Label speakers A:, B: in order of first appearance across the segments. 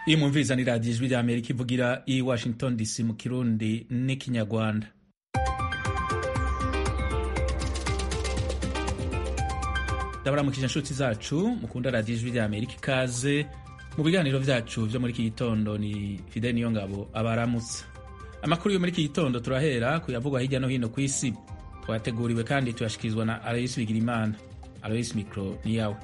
A: iyi mwumviriza ni radiyo ijwi rya amerika ivugira i washington dc mu kirundi n'ikinyarwanda ndabaramukije inshuti zacu mukunda radiyo ijwi rya amerika ikaze mu biganiro vyacu vyo muri iki gitondo ni fide niyo ngabo abaramutsa amakuru yo muri iki gitondo turahera kuyavugwa hirya no hino ku isi twateguriwe kandi tuyashikirizwa na aloyisi bigirimana aloyisi mikro ni yawe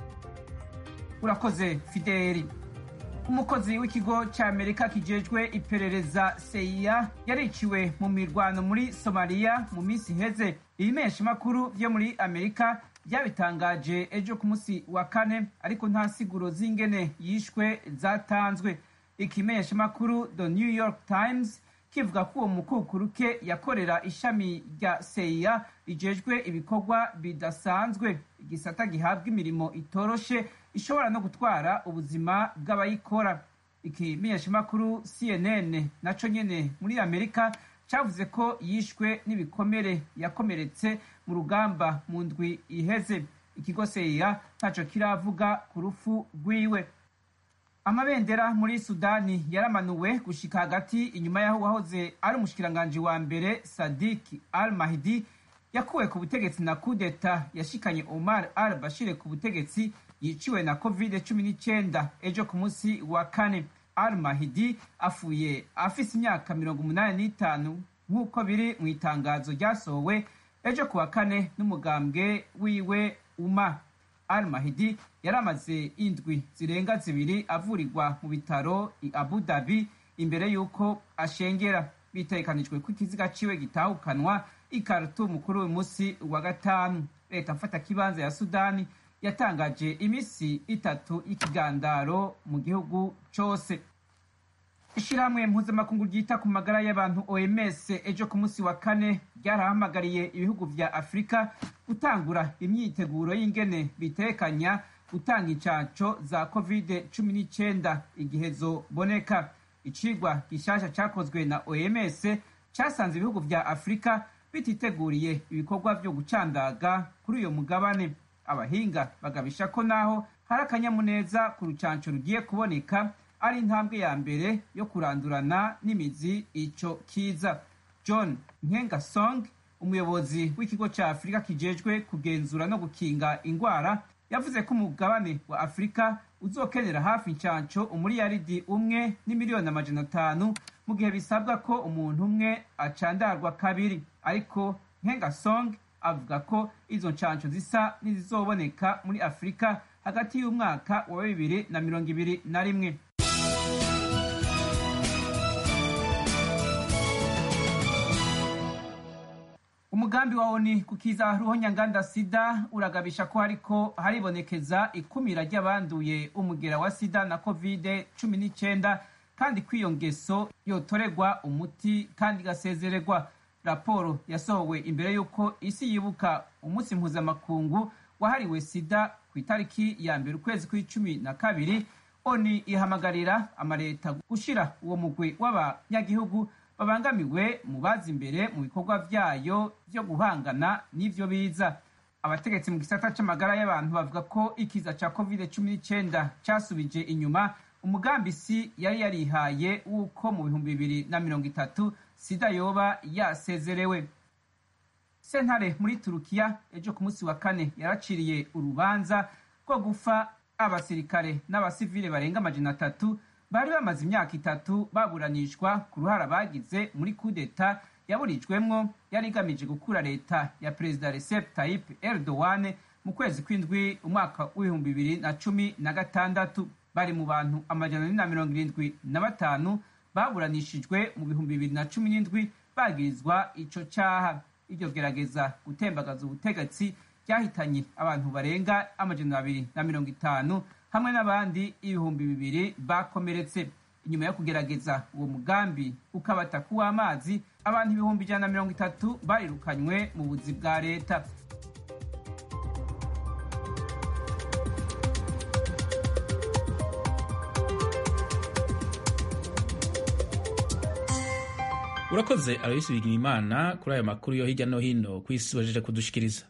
B: urakoze fideli umukozi w'ikigo cya amerika kijejwe iperereza seiya yariciwe mu mirwano muri somaliya mu minsi iheze ibimeshamakuru vyo muri amerika byabitangaje ejo ku munsi wa kane ariko nta siguro z'ingene yishwe zatanzwe ikimeshamakuru the new york times kivuga ko uwo mukukuruke yakorera ishami rya seiya rijejwe ibikorwa bidasanzwe igisata gihabwa imirimo itoroshe ishobora no gutwara ubuzima bw'abayikora ikimenyeshamakuru cnn naco nyene muri amerika cavuze ko yishwe n'ibikomere yakomeretse mu rugamba mu ndwi iheze ikigo seiya ntaco kiravuga ku rufu rwiwe amabendera muri sudani yaramanuwe gushika hagati inyuma y'aho uwahoze ari umushikiranganji wa mbere sadiki al mahdi yakuwe ku butegetsi na kudeta yashikanye omar al bashire ku butegetsi yiciwe na covid 19 ejo ku munsi wa kane al mahdi afuye afise imyaka mirongo umunani n'itanu nk'uko biri mu itangazo ryasohowe ejo ku wa kane n'umugambwe wiwe uma al mahdi yari amaze indwi zirenga zibiri avurirwa mu bitaro i abu dhabi imbere y'uko ashengera bitegekanijwe ko ikiziga ciwe gitahukanwa i khartoum kuri uyu munsi wa gatanu leta mfata kibanza ya sudani yatangaje imisi itatu y'ikigandaro mu gihugu cose ishirahamwe mpuzamakungu ryita ku magara y'abantu oms ejo ku munsi wa kane ryarahamagariye ibihugu vya afurika gutangura imyiteguro y'ingene bitekanya gutanga incanco za covid cumi n'icenda igihe zoboneka icigwa gishasha cakozwe na oms casanze ibihugu vya afurika bititeguriye ibikorwa vyo gucandaga kuri uyo mugabane abahinga bagabisha ko naho hari akanyamuneza ku rucanco rugiye kuboneka ari intambwe ya mbere yo kurandurana n'imizi ico kiza john nkengasong umuyobozi w'ikigo ca afurika kijejwe kugenzura no gukinga ingwara yavuze ko umugabane wa afurika uzokenera hafi incanco umuriyaridi umwe n'imiliyoni amajana atanu mu gihe bisabwa ko umuntu umwe acandarwa kabiri ariko nkengasong avuga ko izo ncanco zisa n'izizoboneka muri afurika hagati y'umwaka wa bibiri na mirongo ibiri na rimwe umugambi wa oni kukiza ruhonyanganda sida uragabisha ko hariko haribonekeza ikumira ry'abanduye umugera wa sida na covid cumi n'icenda kandi ko iyo ngeso yotoregwa umuti kandi igasezererwa raporo yasohowe imbere y'uko isi yibuka umunsi mpuzamakungu wahariwe sida ku itariki ya mbere ukwezi kw'icumi na kabiri oni ihamagarira amaleta gushira uwo mugwi w'abanyagihugu babangamiwe mu bazi imbere mu bikorwa vyayo vyo guhangana n'ivyo biza abategetsi mu gisata c'amagara y'abantu bavuga ko ikiza ca covid cumi n'icenda casubije inyuma umugambi si yari yarihaye w'uko mu bihumbi bibiri na mirongo itatu sida yoba yasezerewe sentare muri turukiya ejo ku munsi wa kane yaraciriye urubanza rwo gufa abasirikare n'abasivile barenga amajana atatu bari bamaze imyaka itatu baburanishwa ku ruhara bagize muri kudeta yaburijwemwo yari igamije gukura leta ya perezida recep tayyip erdogan mu kwezi kw'indwi umwaka w'ibihumbi bibiri na cumi na gatandatu bari mu bantu amajana ane na mirongo irindwi na batanu baburanishijwe mu bihumbi bibiri na cumi n'indwi bagirizwa ico caha iryo gerageza gutembagaza ubutegetsi ryahitanye abantu barenga amajana abiri na mirongo itanu hamwe n'abandi ibihumbi bibiri bakomeretse inyuma yo kugerageza uwo mugambi ukabata kuw'amazi abantu ibihumbi ijana na mirongo itatu barirukanywe mu buzi bwa leta
A: urakoze aloyisi bigirimana kuri ayo makuru yo hirya no hino ku isi bajeje kudushikiriza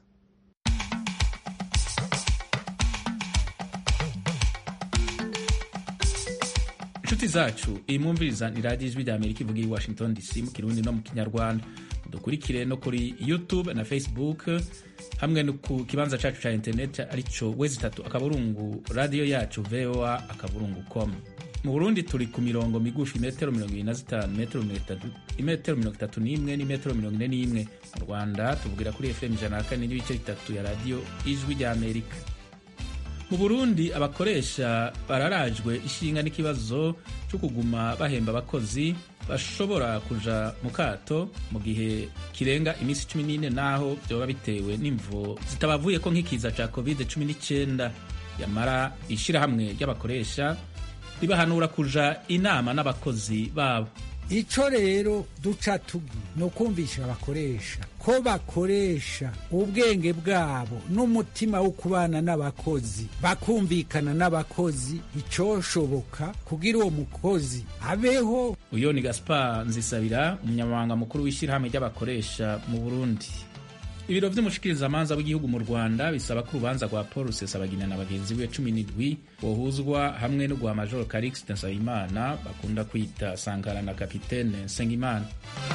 A: inshuti zacu iyi mwumviriza ni radiyo ijwi rya amerika ivuga i washington dc mu kirundi no mu kinyarwanda dukurikire no kuri youtube na facebook hamwe no ku kibanza cacu ca internet arico wezi itatu akaburungu radiyo yacu voa akaburungu com mu burundi turi ku mirongo migufi metero mirongo ibiri na zitanu metero mirongo itatu n'imwe n'imetero mirongo ine n'imwe mu rwanda tuvugira kuri fm ijana na kane n'ibice bitatu ya radiyo ijwi rya amerika mu burundi abakoresha bararajwe ishinga n'ikibazo cyo kuguma bahemba abakozi bashobora kuja mu kato mu gihe kirenga iminsi cumi n'ine naho vyoba bitewe n'imvo zitabavuye ko nk'ikiza ca covid cumi n'icyenda yamara ishirahamwe ry'abakoresha ribahanura kuja inama n'abakozi babo
C: ico rero duca tugi ni ukumvisha abakoresha ko bakoresha ubwenge bwabo n'umutima wo kubana n'abakozi bakumvikana n'abakozi icoshoboka kugira uwo mukozi abeho
A: uyo ni gaspar nzisabira umunyamabanga mukuru w'ishyirahamwe ry'abakoresha mu burundi ibiro vy'umushikirizamanza w'igihugu mu rwanda bisaba ko urubanza rwa paul rusesabagina na bagenzi be cumi n'indwi bohuzwa hamwe no guha majoro karixte nsabimana bakunda kwita sankara na kapitene nsengimana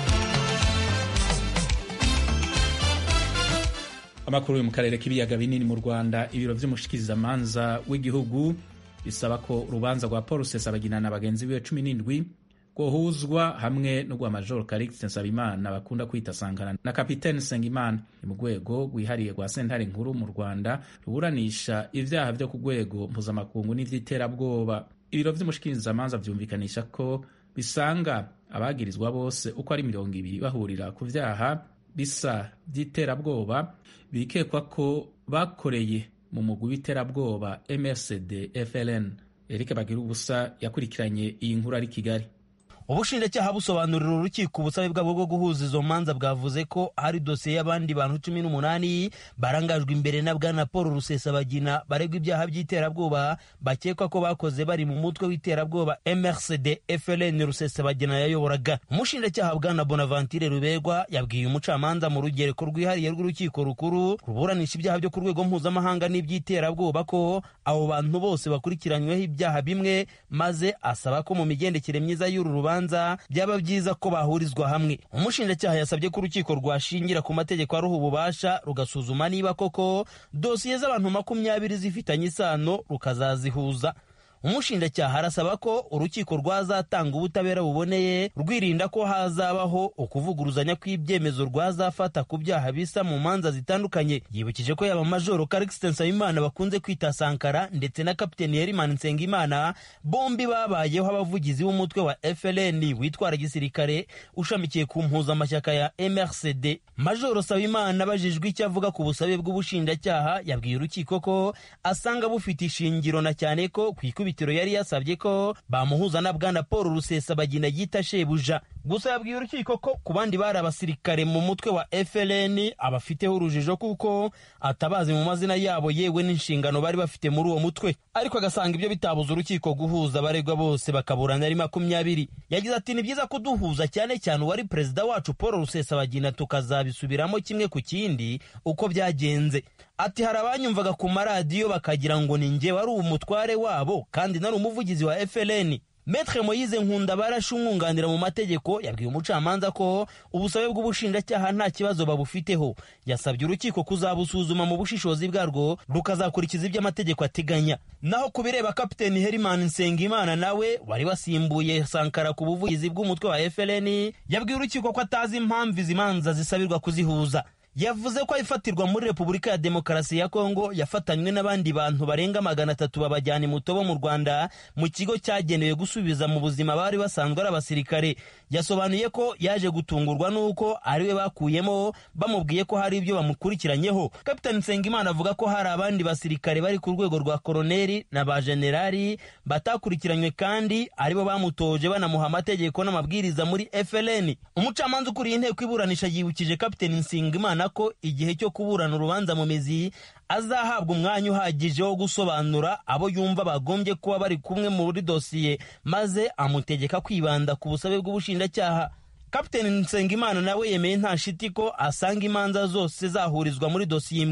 A: amakuru yo mu karere k'ibiyaga binini mu rwanda ibiro vy'umushikirizamanza w'igihugu bisaba ko urubanza rwa paul rusesabagina na bagenzi be cumi n'indwi rwohuzwa hamwe no guha majoro karixte nsabimana bakunda kwita sankara na kapitene nsengimana ni mu rwego rwihariye rwa sentare nkuru mu rwanda ruburanisha ivyaha vyo ku rwego mpuzamakungu n'ivy'iterabwoba ibiro vy'umushikirizamanza vyumvikanisha ko bisanga abagirizwa bose uko ari mirongo ibiri bahurira ku vyaha bisa vy'iterabwoba bikekwa ko bakoreye mu mugwi w'iterabwoba mrcd fln erike bagira ubusa yakurikiranye iyi nkuru ari kigali
D: ubushinjacyaha busobanurira urukiko ubusabe bwabo bwo guhuza izo manza bwavuze ko hari dosiye y'abandi bantu cumi n'umunani barangajwe imbere na bwana paul rusesabagina baregwa ibyaha by'iterabwoba bakekwa ko bakoze bari mu mutwe w'iterabwoba mrcd fln rusesabagina yayoboraga umushinjacyaha bwana bonaventure ruberwa yabwiye umucamanza mu rugereko rwihariye rw'urukiko rukuru ruburanisha ibyaha byo ku rwego mpuzamahanga n'iby'iterabwoba ko abo bantu bose bakurikiranyweho ibyaha bimwe maze asaba ko mu migendekere myiza y'uru rubanza byaba byiza ko bahurizwa hamwe umushinjacyaha yasabye ko urukiko rwashingira ku mategeko aruha ububasha rugasuzuma niba koko dosiye z'abantu makumyabiri zifitanye isano rukazazihuza umushinjacyaha arasaba ko urukiko rwazatanga ubutabera buboneye rwirinda ko hazabaho ukuvuguruzanya kw'ibyemezo rwazafata ku byaha bisa mu manza zitandukanye yibukije ko yaba majoro karikisite nsabimana bakunze kwita sankara ndetse na kapiteni herimani nsengimana bombi babayeho abavugizi b'umutwe wa fln witwara gisirikare ushamikiye ku mpuzamashyaka ya mrcd majoro sabimana abajijwe icyo avuga ku busabe bw'ubushinjacyaha yabwiye urukiko ko asanga bufite ishingiro na cyane ko ku ikubitiro yari yasabye ko bamuhuza na bwana paul rusesabagina yita shebuja gusa yabwiye urukiko ko ku bandi bari abasirikare mu mutwe wa fln abafiteho urujijo kuko atabazi mu mazina yabo yewe n'inshingano bari bafite muri uwo mutwe ariko agasanga ibyo bitabuza urukiko guhuza abaregwa bose bakaburana ari makumyabiri yagize ati ni byiza kuduhuza cyane cyane uwari perezida wacu paul rusesabagina tukazabisubiramo kimwe ku kindi uko byagenze ati hari abanyumvaga ku maradiyo bakagira ngo ni njye wari umutware wabo kandi nari umuvugizi wa fln Metre Moyize Nkunda barashe umwunganira mu mategeko yabwiye umucamanza ko ubusabe bw'ubushinjacyaha nta kibazo babufiteho yasabye urukiko kuzabusuzuma mu bushishozi bwarwo rukazakurikiza ibyo amategeko ateganya naho ku bireba kapiteni Herman Nsengimana nawe wari wasimbuye Sankara ku buvugizi bw'umutwe wa FLN yabwiye urukiko ko atazi impamvu izi manza zisabirwa kuzihuza yavuze ko ayifatirwa muri repubulika ya demokarasi ya kongo yafatanywe n'abandi bantu barenga magana atatu babajyana imutobo mu rwanda mu kigo cyagenewe gusubiza mu buzima bari basanzwe ari abasirikare yasobanuye ko yaje gutungurwa n'uko ariwe bakuyemo bamubwiye ko hari ibyo bamukurikiranyeho kapitani nsengimana avuga ko hari abandi basirikare bari ku rwego rwa koroneri na ba generali batakurikiranywe kandi aribo bamutoje banamuha amategeko n'amabwiriza muri fln umucamanza ukuriye inteko iburanisha yibukije kapitani nsengimana ko igihe cyo kuburana urubanza mu mizi azahabwa umwanya uhagije wo gusobanura abo yumva bagombye kuba bari kumwe muri dosiye maze amutegeka kwibanda ku busabe bw'ubushinjacyaha kapiteni nsengimana nawe yemeye nta shiti ko asanga imanza zose zahurizwa muri dosiye imwe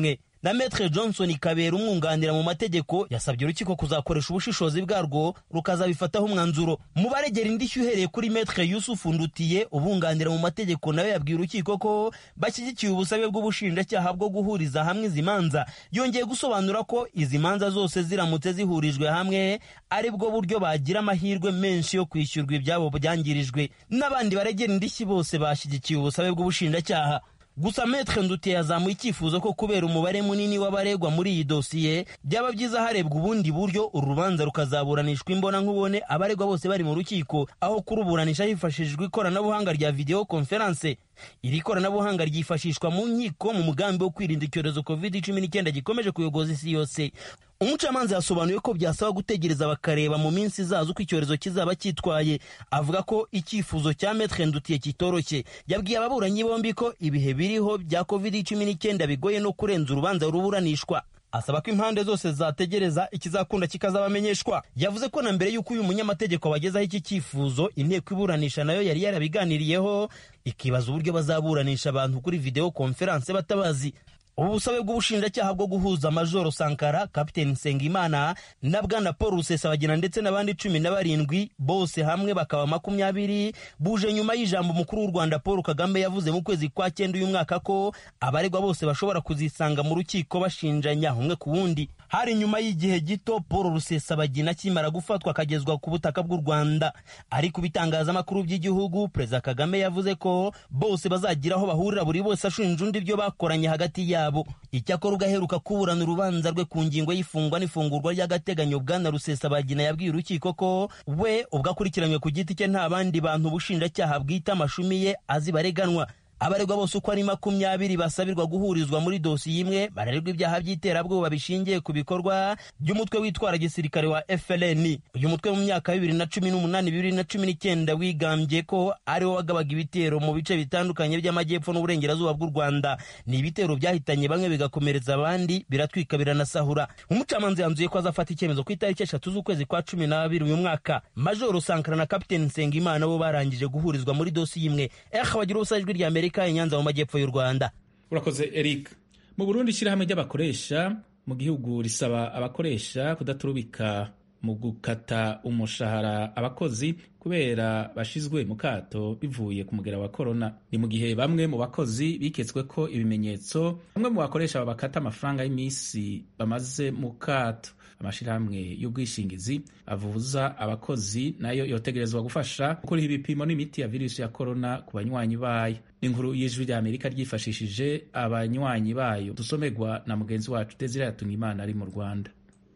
D: na metre johnson kabera umwunganira mu mategeko yasabye urukiko kuzakoresha ubushishozi bwarwo rukazabifataho umwanzuro mu baregera indishyi uhereye kuri metre yusufu ndutiye ubunganira mu mategeko nawe yabwiye urukiko ko bashyigikiye ubusabe bw'ubushinjacyaha bwo guhuriza hamwe izi manza yongeye gusobanura ko izi manza zose ziramutse zihurijwe hamwe ari bwo buryo bagira amahirwe menshi yo kwishyurwa ibyabo byangirijwe n'abandi baregera indishyi bose bashyigikiye ubusabe bw'ubushinjacyaha gusa metre ndutiye yazamuye icyifuzo ko kubera umubare munini w'abaregwa muri iyi dosiye byaba byiza harebwa ubundi buryo uru rubanza rukazaburanishwa imbona nkubone abaregwa bose bari mu rukiko aho kuruburanisha hifashishijwe ikoranabuhanga rya video conference iri koranabuhanga ryifashishwa mu nkiko mu mugambi wo kwirinda icyorezo covid cumi n'icyenda gikomeje kuyogoza isi yose umucamanza yasobanuye ko byasaba gutegereza bakareba mu minsi izaza uko icyorezo kizaba cyitwaye avuga ko icyifuzo cya metre ndutiye kitoroshye yabwiye ababuranyi bombi ko ibihe biriho bya covid cumi n'icyenda bigoye no kurenza urubanza ruburanishwa asaba ko impande zose zategereza ikizakunda kikazabamenyeshwa yavuze ko na mbere y'uko uyu munyamategeko abagezaho iki cyifuzo inteko iburanisha nayo yari yarabiganiriyeho ikibaza uburyo bazaburanisha abantu kuri video conference batabazi ubu busabe bw'ubushinjacyaha bwo guhuza majoro sankara kapiteni nsengimana na bwana paul rusesabagina ndetse n'abandi cumi na barindwi bose hamwe bakaba makumyabiri buje nyuma y'ijambo umukuru w'u rwanda paul kagame yavuze mu kwezi kwa cyenda uyu mwaka ko abaregwa bose bashobora kuzisanga mu rukiko bashinjanya umwe ku wundi hari nyuma y'igihe gito paul rusesabagina akimara gufatwa akagezwa ku butaka bw'u rwanda ariko ibitangazamakuru by'igihugu perezida kagame yavuze ko bose bazagira aho bahurira buri wese ashinja undi ibyo bakoranye hagati yabo yabo icyakora ugaheruka kuburana urubanza rwe ku ngingo y'ifungwa n'ifungurwa ry'agateganyo bwana rusesabagina yabwiye urukiko ko we ubwo akurikiranywe ku giti cye nta bandi bantu ubushinjacyaha bwita amashumi ye azi bareganwa abaregwa bose uko ari makumyabiri basabirwa guhurizwa muri dosiye imwe bararerwa ibyaha by'iterabwoba bishingiye ku bikorwa by'umutwe witwara gisirikare wa FLN uyu mutwe mu myaka bibiri na cumi n'umunani bibiri na cumi n'icyenda wigambye ko ariwo wagabaga ibitero mu bice bitandukanye by'amajyepfo n'uburengerazuba bw'u Rwanda ni ibitero byahitanye bamwe bigakomeretsa abandi biratwika biranasahura umucamanza yanzuye ko azafata icyemezo ku itariki eshatu z'ukwezi kwa cumi n'abiri uyu mwaka majoro sankara na kapiteni nsengimana bo barangije guhurizwa muri dosiye imwe eh bagira ubusa ijwi rya amerika i nyanza mu majyepfo y'u rwanda
A: urakoze eric mu burundi ishyirahamwe ry'abakoresha mu gihugu risaba abakoresha kudaturubika mu gukata umushahara abakozi kubera bashizwe mu kato bivuye ku mugera wa korona ni mu gihe bamwe mu bakozi biketswe ko ibimenyetso bamwe mu bakoresha babakata amafaranga y'iminsi bamaze mu kato amashyirahamwe y'ubwishingizi avuza abakozi nayo yotegerezwa gufasha gukuriha ibipimo n'imiti ya virusi ya korona ku banywanyi bayo n'inkuru y'ijwi rya amerika ryifashishije abanywanyi bayo dusomerwa na mugenzi wacu desire yatungimana ari mu rwanda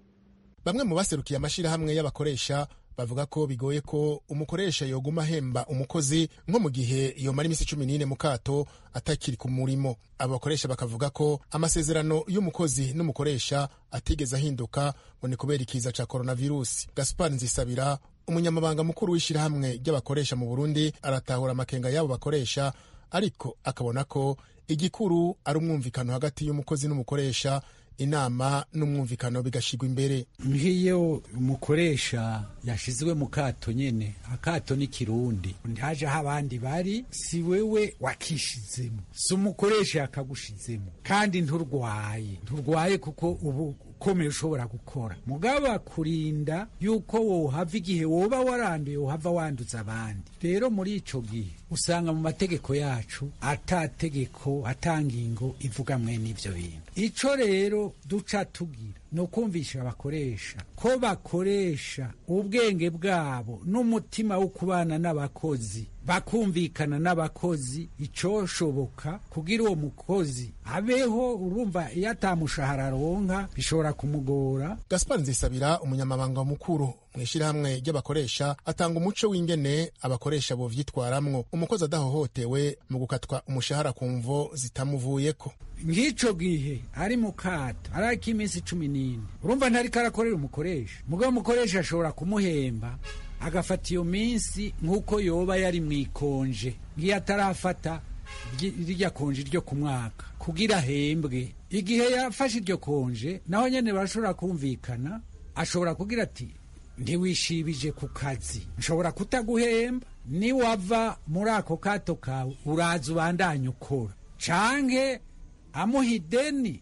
E: bamwe mu baserukiye amashyirahamwe y'abakoresha bavuga ko bigoye ko umukoresha yoguma ahemba umukozi nko mu gihe yomara iminsi cumi n'ine mu kato atakiri ku murimo abo bakoresha bakavuga ko amasezerano y'umukozi n'umukoresha atigeze ahinduka ngo ni kubera ikiza cya coronavirusi gaspar nzisabira umunyamabanga mukuru w'ishyirahamwe ry'abakoresha mu burundi aratahura amakenga y'abo bakoresha ariko akabona ko igikuru ari umwumvikano hagati y'umukozi n'umukoresha inama n'umwumvikano bigashyirwa imbere
C: nk'iyo umukoresha yashyizwe mu kato nyine akato ni kirundi ntaje aho abandi bari si wewe wakishizemo si umukoresha yakagushizemo kandi nturwaye nturwaye kuko ubu ukomeye ushobora gukora mugaba kurinda yuko wohava igihe woba waranduye wohava wanduza abandi rero muri ico gihe usanga mu mategeko yacu atategeko atangingo ivuga mwene ivyo bintu ico rero duca tugira ni ukumvisha abakoresha ko bakoresha ubwenge bwabo n'umutima wo kubana n'abakozi bakumvikana n'abakozi icoshoboka kugira uwo mukozi abeho urumva iyo atamushahara aronka bishobora kumugora
E: gaspar nzisabira umunyamabanga mukuru mu ishyirahamwe ry'abakoresha atanga umuco w'ingene abakoresha bovyitwaramwo umukozi adahohotewe mu gukatwa umushahara ku mvo zitamuvuyeko
C: nk'ico gihe ari mu kato ariko iminsi cumi n'ine urumva ntariko arakorera umukoresha mugabo umukoresha ashobora kumuhemba agafata iyo minsi nk'uko yoba yari mu ikonje nk'iyo atarafata rirya konje ryo ku mwaka kugira ahembwe igihe yafashe iryo konje naho nyene barashobora kumvikana ashobora kugira ati ntiwishibije ku kazi nshobora kutaguhemba niwava muri ako kato kawe uraza ubandanye ukora canke amuha ideni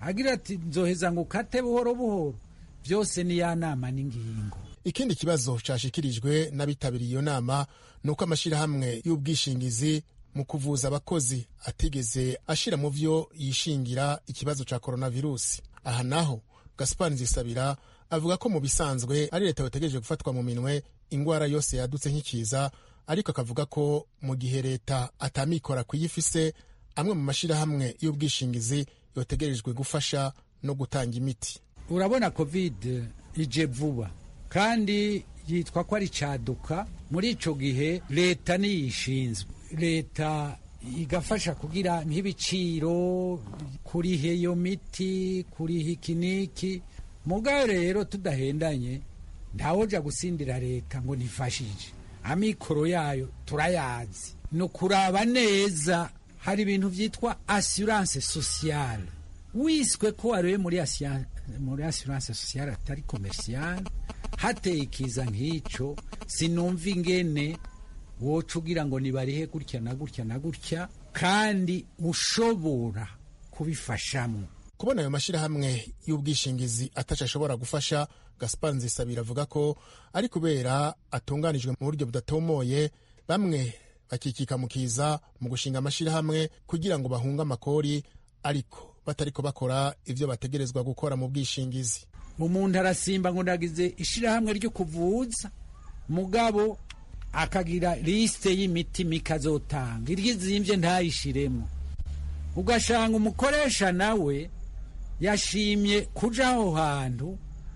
C: agira ati nzoheza ngo ukate buhoro buhoro byose ni ya nama n'ingingo
E: ikindi kibazo cashikirijwe n'abitabiriye iyo nama ni uko amashyirahamwe y'ubwishingizi mu kuvuza abakozi atigeze ashira mu vyo yishingira ikibazo ca coronavirusi aha naho gaspar nzisabira avuga ko mu bisanzwe ari leta yotegereje gufatwa mu minwe ingwara yose yadutse nk'ikiza ariko akavuga ko mu gihe leta atamikora kuyifise amwe mu mashyirahamwe y'ubwishingizi yotegerejwe gufasha no gutanga imiti
C: urabona covid ije vuba kandi yitwa ko ari caduka muri ico gihe leta niyishinzwe leta igafasha kugira nk'ibiciro kuriha iyo miti kuriha ikiniki mugabo rero tudahendanye ntawoja gusindira leta ngo nifashije amikoro yayo turayazi ni ukuraba neza hari ibintu vyitwa assurance sociale wiswe ko wariwe muri asia- muri assurance sociale atari commerciale hateye ikiza nk'ico sinumva ingene woca ugira ngo nibarihe gutya na gutya na gutya kandi ushobora kubifashamo
E: kubona ayo mashyirahamwe y'ubwishingizi ataco ashobora gufasha gaspar nzisabira avuga ko ari kubera atunganijwe mu buryo budatomoye bamwe bakikika mu kiza mu gushinga amashyirahamwe kugira ngo bahunge amakori ariko batariko bakora ivyo bategerezwa gukora mu bwishingizi
C: umuntu arasimba ngo ndagize ishirahamwe ryo kuvuza mugabo akagira lisite y'imiti mikazotanga iryizimvye ntayishiremo ugashanga umukoresha nawe yashimye kuja aho hantu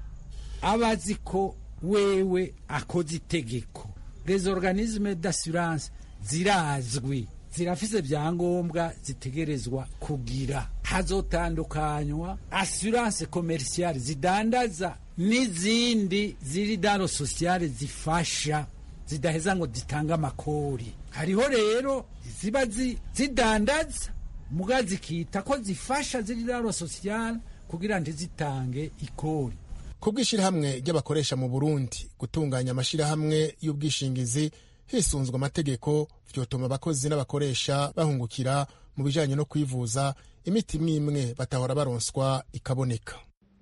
C: abazi ko wewe akoze itegeko les organismes d'assurance zirazwi zirafise vyangombwa zitegerezwa kugira hazotandukanywa assurance commerciale zidandaza n'izindi ziri dano sociale zifasha zidaheza ngo zitange amakori hariho rero ziba zi- zidandaza muga zikita ko zifasha ziri dano sociale kugira ntizitange ikori
E: ku bw'ishyirahamwe ry'abakoresha mu burundi gutunganya amashyirahamwe y'ubwishingizi hisunzwe amategeko vyotuma abakozi n'abakoresha bahungukira mu bijanye no kwivuza imiti imwe imwe batahora baronswa ikaboneka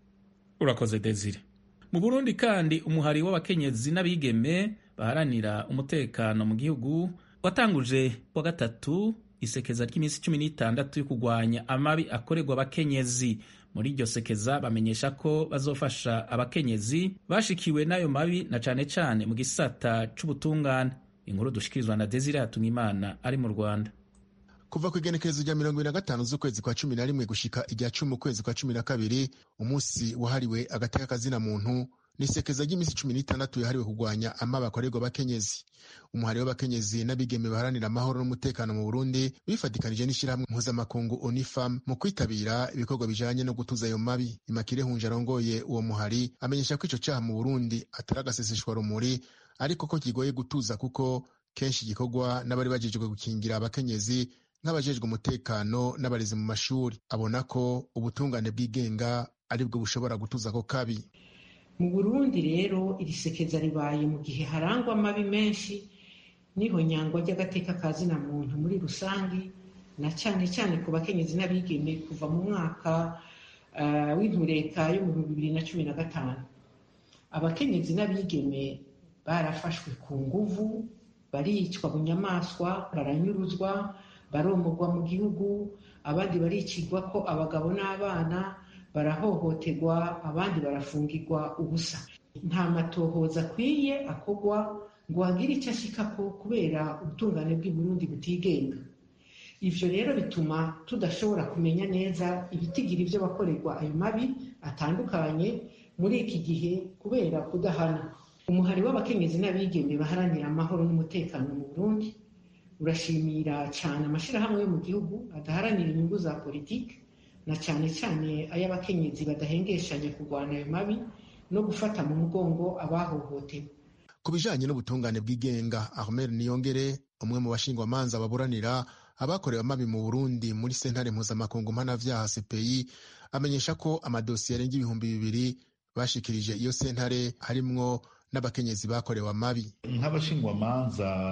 A: urakoze desire mu burundi kandi umuhari w'abakenyezi n'abigeme baharanira umutekano mu gihugu watanguje wa gatatu isekeza ry'iminsi cumi n'itandatu yo kurwanya amabi akorerwa abakenyezi muri iryo sekeza bamenyesha ko bazofasha abakenyezi bashikiwe n'ayo mabi na cane cane mu gisata c'ubutungane inkuru dushikirizwa na desire hatungimana ari mu rwanda
E: kuva ku igenekerezo rya mirongo ibiri na gatanu z'ukwezi kwa cumi na rimwe gushika irya cumi ukwezi kwa cumi na kabiri umunsi wahariwe agateka kazina muntu n'isekeza ry'iminsi cumi n'itandatu yahariwe kurwanya amabi akorerwa abakenyezi umuhari w'abakenyezi n'abigeme baharanira amahoro n'umutekano mu burundi bifatikanije n'ishyirahamwe mpuzamakungu unifam mu kwitabira ibikorwa bijanye no gutuza ayo mabi imakire hunje arongoye uwo muhari amenyesha ko ico caha mu burundi atari agaseseshwa rumuri ariko ko kigoye gutuza kuko kenshi gikorwa n'abari bajejwe gukingira abakenyezi nk'abajejwe umutekano n'abarezi mu mashuri abona ko ubutungane bwigenga aribwo bushobora gutuza ako kabi
F: mu burundi rero iri sekeza ribaye mu gihe harangwa amabi menshi n'ihonyangwa ry'agateka ka zina muntu muri rusange na cyane cyane ku bakenyezi n'abigeme kuva mu mwaka uh, w'intureka yo mu bihumbi bibiri na cumi na gatanu abakenyezi n'abigeme barafashwe ku nguvu baricwa bunyamaswa baranyuruzwa baromorwa mu gihugu abandi baricirwa ko abagabo n'abana barahohoterwa abandi barafungirwa ubusa nta matohoza akwiye akorwa ngo hagire icyo ashikako kubera ubutungane bw'i Burundi butigenga ivyo rero bituma tudashobora kumenya neza ibitigira ivyo bakorerwa ayo mabi atandukanye muri iki gihe kubera kudahana umuhari w'abakenyezi n'abigeme baharanira amahoro n'umutekano mu Burundi urashimira cyane amashirahamwe yo mu gihugu adaharanira inyungu za politiki na cyane cyane ay'abakenyezi badahengeshanya kurwana ayo mabi no gufata mu mugongo abahohotewe
E: ku bijanye n'ubutungane bw'igenga armel niyongere umwe mu bashingwamanza baburanira abakorewe amabi mu burundi muri sentare mpuzamakungu mpanavyaha cpi amenyesha ko amadosiye arenga ibihumbi bibiri bashikirije iyo sentare harimwo n'abakenyezi bakorewe amabi
G: nk'abashingwamanza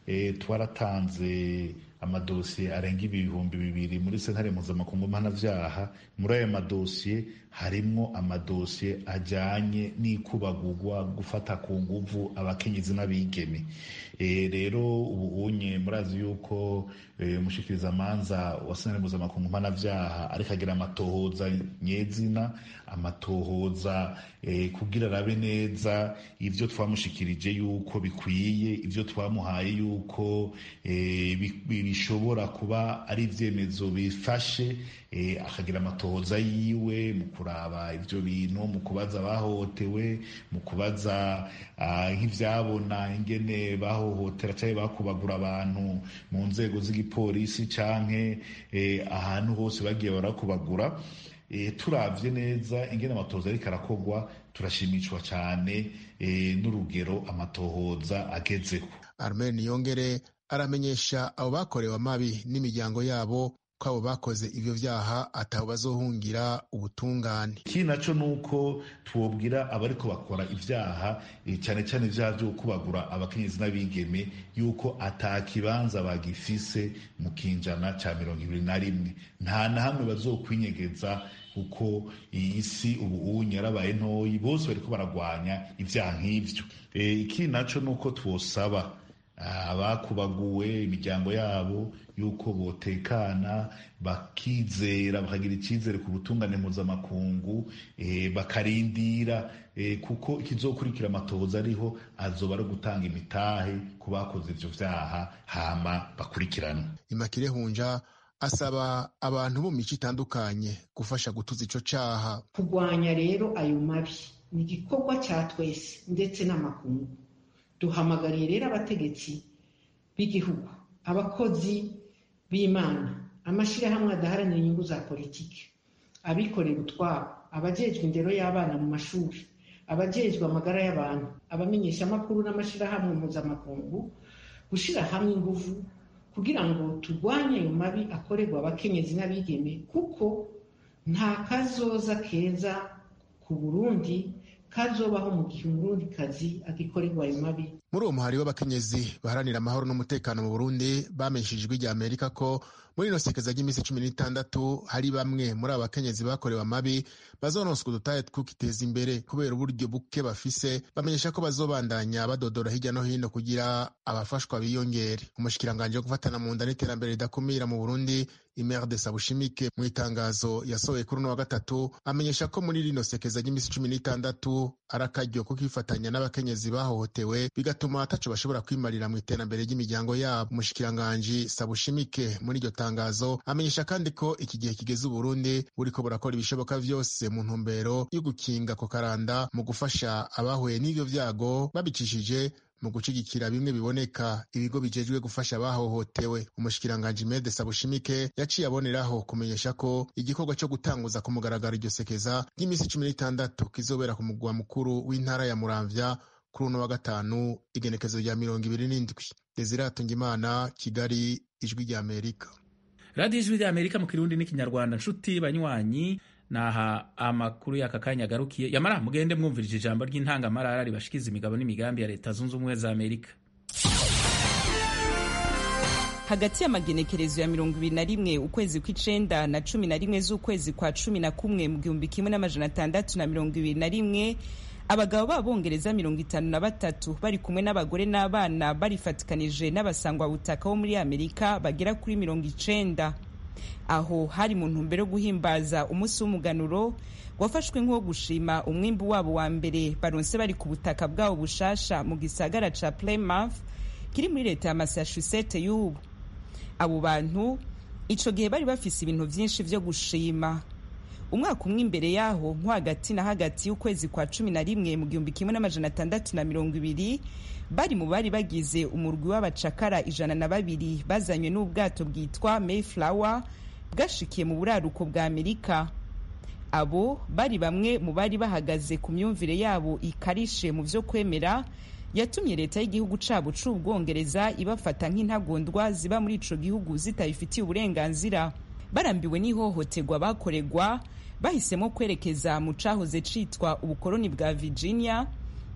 G: twaratanze amadosiye arenga ibihumbi bibiri muri sentare mpuzamakungu mpanavyaha muri ayo madosiye harimwo amadosiye ajanye n'ikubagurwa gufata ku nguvu abakenyezi n'abigeme rero ubu unye murazi yuko umushikirizamanza wa sentare mpuzamakungu mpanavyaha ariko agira amatohoza nyezina amatohoza kugira arabe neza ivyo twamushikirije yuko bikwiye ivyo twamuhaye yuko bishobora kuba ari ivyemezo bifashe akagira amatohoza yiwe mu kuraba ivyo bintu mu kubaza abahohotewe mu kubaza nk'ivyabona ingene bahohotera canke bakubagura abantu mu nzego z'igipolisi canke ahantu hose bagiye barakubagura turavye neza ingene amatohoza ariko arakorwa turashimishwa cane n'urugero amatohoza agezeho
E: armel niyongere aramenyesha abo bakorewe amabi n'imiryango yabo ko abo bakoze ivyo vyaha atabo bazohungira ubutungane
G: ikindi naco nuko twobwira abariko bakora ivyaha cyane cyane ivyaha vyo kubagura abakenyezi n'abigeme yuko ata kibanza bagifise mu kinjana ca mirongo ibiri na rimwe nta na hamwe bazokwinyegeza kuko iyi si ubu unye yarabaye ntoyi bose bariko baragwanya ivyaha nk'ivyo ikindi naco nuko twosaba abakubaguwe imiryango yabo yuko botekana bakizera bakagira icyizere ku butungane mpuzamakungu bakarindira kuko ikizokurikira amatohoza ariho azoba ari gutanga imitahe ku bakoze ivyo vyaha hama bakurikirana
E: imakire hunja asaba abantu bo mu mico itandukanye gufasha gutuza ico caha
F: kurwanya rero ayo mabi ni igikorwa cya twese ndetse n'amakungu duhamagariye rero abategetsi b'igihugu abakozi b'imana amashyirahamwe adaharanira inyungu za politiki abikorera utwabo abajejwe indero y'abana mu mashuri abajejwe amagara y'abantu abamenyeshamakuru n'amashyirahamwe mpuzamakungu gushyira hamwe ingufu kugira ngo turwanye ayo mabi akorerwa abakenyezi n'abigeme kuko nta kazoza keza ku burundi kazobaho mu gihe umurundikazi agikorerwa ayo mabi
E: muri uwo muhari w'abakenyezi baharanira amahoro n'umutekano mu burundi bamenyesheje ijwi rya amerika ko muri ino sekeza ry'iminsi cumi n'itandatu hari bamwe muri abo bakenyezi bakorewe amabi bazononswa udutahe tw'ukiteza imbere kubera uburyo buke bafise bamenyesha ko bazobandanya badodora hirya no hino kugira abafashwa biyongere umushikiranganji wo gufatana mu nda n'iterambere ridakumira mu burundi imer de sabushimike mu itangazo yasohoye kuri uno wa gatatu amenyesha ko muri rino sekeza ry'iminsi cumi n'itandatu ari akaryo ko kwifatanya n'abakenyezi bahohotewe bigatuma ataco bashobora kwimarira mu iterambere ry'imiryango yabo umushikiranganji sabushimike muri iryo tangazo amenyesha kandi ko iki gihe kigeze uburundi buriko burakora ibishoboka vyose mu ntumbero yo gukinga ko karanda mu gufasha abahuye n'ivyo vyago babicishije mu gushigikira bimwe biboneka ibigo bijejwe gufasha abahohotewe umushikiranganji mede sabushimike yaciye aboneraho kumenyesha ko igikorwa cyo gutanguza ku mugaragaro iryo sekeza ry'iminsi cumi n'itandatu kizobera ku mugwa mukuru w'intara ya muramvya kuri uno wa gatanu igenekezo rya mirongo ibiri n'indwi desirato ngimana kigali ijwi rya amerika
A: radiyo ijwi rya amerika mu kirundi n'ikinyarwanda nshuti banywanyi naha amakuru y'aka kanya agarukiye yamara mugende mwumvirije ijambo ry'intangamarara ribashikiza imigabo n'imigambi ya leta zunze ubumwe za amerika
H: hagati y'amagenekerezo ya mirongo ibiri na rimwe ukwezi kw'icenda na cumi na rimwe z'ukwezi kwa cumi na kumwe mu gihumbi kimwe n'amajana atandatu na mirongo ibiri na rimwe abagabo b'abongereza mirongo itanu na batatu bari kumwe n'abagore n'abana barifatikanije n'abasangwabutaka bo muri amerika bagera kuri mirongo icenda aho hari mu ntumbero yo guhimbaza umunsi w'umuganuro wafashwe nk'uwo gushima umwimbu wabo wa mbere baronse bari ku butaka bwabo bushasha mu gisagara ca Plymouth kiri muri leta ya Massachusetts y'ubu abo bantu ico gihe bari bafise ibintu vyinshi vyo gushima umwaka umwe imbere yaho nko hagati na hagati y'ukwezi kwa cumi na rimwe mu gihumbi kimwe n'amajana atandatu na mirongo ibiri bari mu bari bagize umurwi w'abacakara ijana na babiri bazanywe n'ubwato bwitwa Mayflower bwashikiye mu buraruko bwa amerika abo bari bamwe mu bari bahagaze ku myumvire yabo ikarishe mu vyo kwemera yatumye leta y'igihugu cabo c'ubwongereza ibafata nk'intagondwa ziba muri ico gihugu zitabifitiye uburenganzira barambiwe n'ihohoterwa bakoregwa bahisemo kwerekeza mu cahoze citwa ubukoloni bwa virginia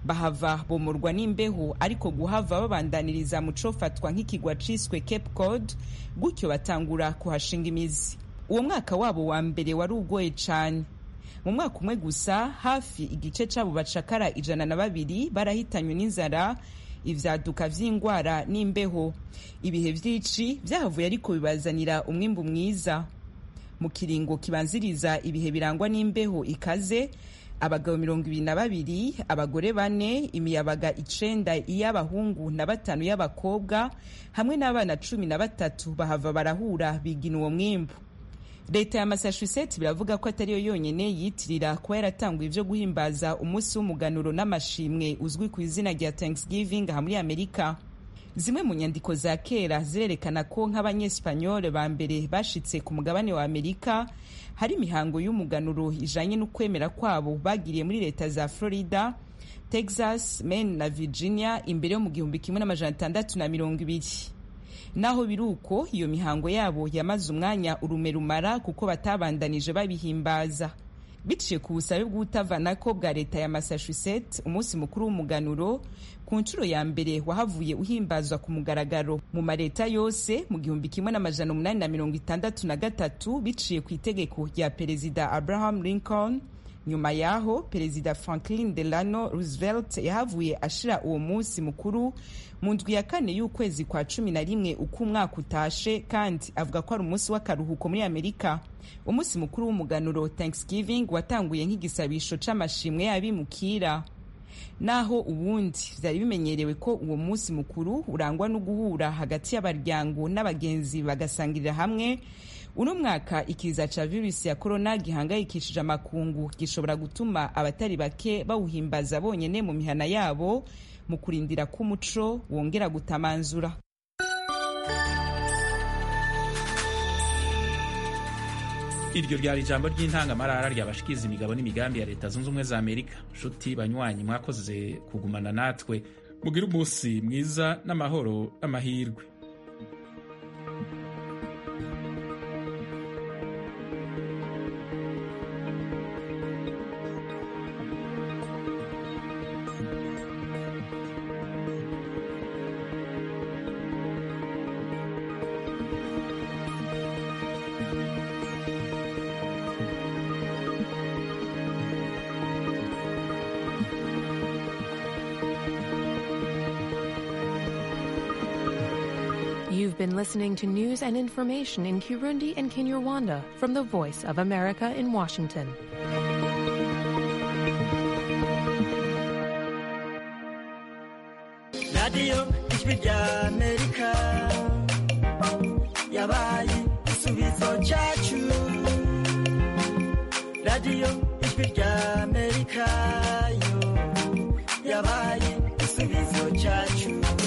H: bahava bomorwa n'imbeho ariko guhava babandaniriza mu cofatwa nk'ikigwa ciswe cape cod gutyo batangura kuhashinga imizi uwo mwaka wabo wa mbere wari ugoye cane mu mwaka umwe gusa hafi igice c'abo bacakara ijana na babiri barahitanywe n'inzara ivyaduka vy'ingwara n'imbeho ibihe vy'ici vyahavuye ariko bibazanira umwimbu mwiza mu kiringo kibanziriza ibihe birangwa n'imbeho ikaze abagabo mirongo ibiri na babiri abagore bane imiyabaga icenda iy'abahungu na batanu y'abakobwa hamwe n'abana cumi na batatu bahava barahura bigina uwo mwimbu leta ya massachusetts biravuga ko atariyo yonyene yitirira kuba yaratanguye ivyo guhimbaza umunsi w'umuganuro n'amashimwe uzwi ku izina rya thanksgiving aha muri amerika zimwe mu nyandiko za kera zirerekana ko nk'abanyesipanyole ba mbere bashitse ku mugabane wa amerika hari imihango y'umuganuro ijanye n'ukwemera kwabo bagiriye muri leta za florida texas maine na virginia imbere yo mu gihumbi kimwe n'amajana atandatu na mirongo ibiri naho biri uko iyo mihango yabo yamaze umwanya urume rumara kuko batabandanije babihimbaza biciye ku busabe bw'utavanako bwa leta ya massachusetts umunsi mukuru w'umuganuro ku nshuro ya mbere wahavuye uhimbazwa ku mugaragaro mu mareta yose mu gihumbi kimwe n'amajana umunani na mirongo itandatu na gatatu biciye ku itegeko rya perezida abraham lincoln nyuma yaho perezida franklin delano roosevelt yahavuye ashira uwo munsi mukuru mu ndwi ya kane y'ukwezi kwa cumi na rimwe uko umwaka utashe kandi avuga ko ari umunsi w'akaruhuko muri amerika umunsi mukuru w'umuganuro thanksgiving watanguye nk'igisabisho c'amashimwe y'abimukira naho ubundi vyari bimenyerewe ko uwo munsi mukuru urangwa no guhura hagati y'abaryango n'abagenzi bagasangirira hamwe uno mwaka ikiza ca virusi ya korona gihangayikishije amakungu gishobora gutuma abatari bake bawuhimbaza bonyene mu mihana yabo mu kurindira ko umuco wongera gutamanzura
A: iryo ryari ijambo ry'intangamarara ryabashikiza imigabo n'imigambi ya leta zunze ubumwe za amerika nshuti banywanyi mwakoze kugumana natwe mugire umunsi mwiza n'amahoro n'amahirwe
I: You've been listening to news and information in Kirundi and Kinyarwanda from the Voice of America in Washington.
J: radiyo ijwi rya amerika yabaye igisubizo cyacu radiyo ijwi rya amerika yo yabaye igisubizo cyacu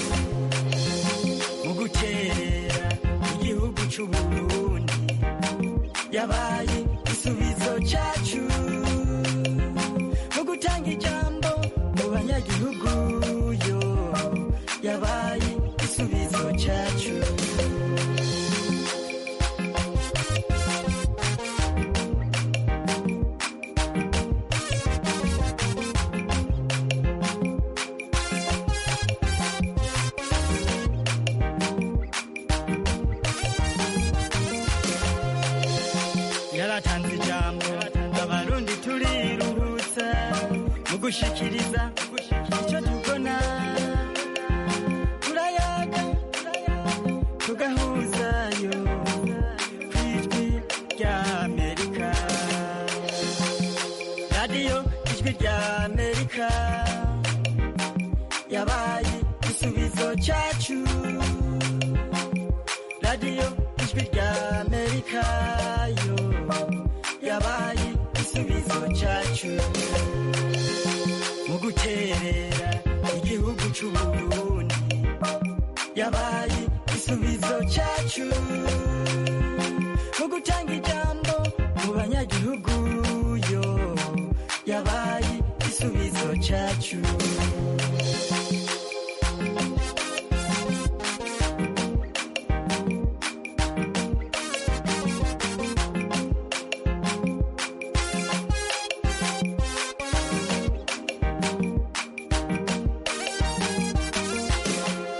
J: mu guterera igihugu cy'u burundi yabaye igisubizo cyacu mu gutanga ijambo mu banyagihugu yo yabaye igisubizo cyacu yaratanze ijambo abarundi turiruhutsa mu gushikiriza icyo tubona turayaga tugahuzayo ku ijwi rya amerika radiyo ijwi rya amerika yabaye igisubizo cyacu radiyo ijwi rya amerika yo yabaye igisubizo cyacu mu guterera igihugu cy'u burundi yabaye igisubizo cyacu mu gutanga ijambo mu banyagihugu yo yabaye igisubizo cyacu